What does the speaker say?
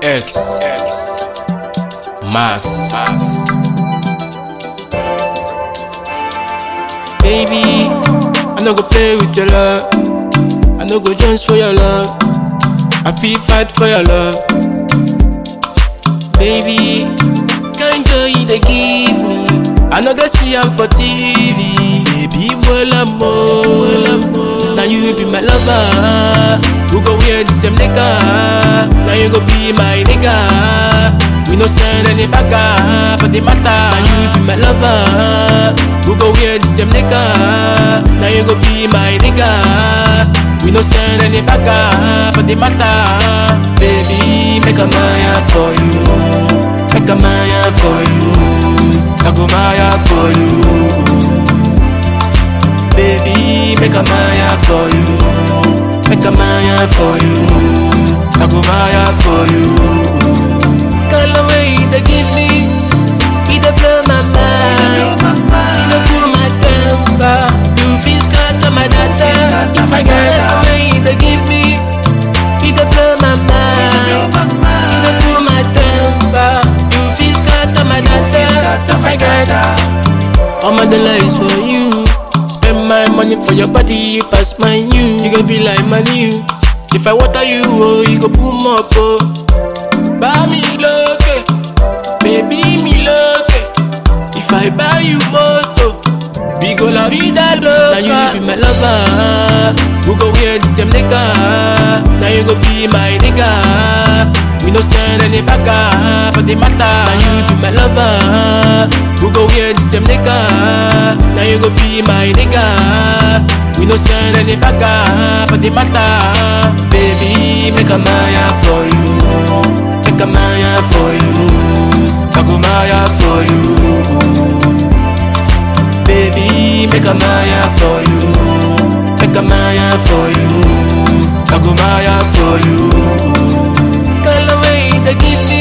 X Max Baby, I no go play with your love. I no go jones for your love. I feel fight for your love. Baby, kind joy you dey give me. I no go see am for TV. Baby, well I'm Now you be my lover. We go wear the same nigga. Now you go be my nigga. We no send any bagger for the matter. Now you be my lover. We go wear the same nigga. Now you go be my nigga. We no send any bagger for the matter. Baby, make a maya for you. Make a maya for you. I go maya for you. Baby, make a maya for you. Make a maya for you. I go maya for you. Call away the give me. He dey blow my mind. He dey cool my temper. You feel scatter my data. If I get away, the give me. He dey blow my mind. He dey cool my temper. You feel scatter my data. If I get all my dollar is for you. Spend my money for your body, pass my you. You go be like my new. If I water you, oh, you go boom up, oh. Buy me look, baby me look. If I buy you moto, we go la vida loca. Now you be my lover. We go wear the same nigga. Now you go be my nigga. We no send any bagger for the matter. Now you be my lover. We go wear the same nigga. Now you go be my nigga. We no send any bagger for the matter. Baby, make a maya for you. Make a maya for you. I go maya for you. Baby, make a maya for you. Make a maya for you. I go maya for you. Call away the give me.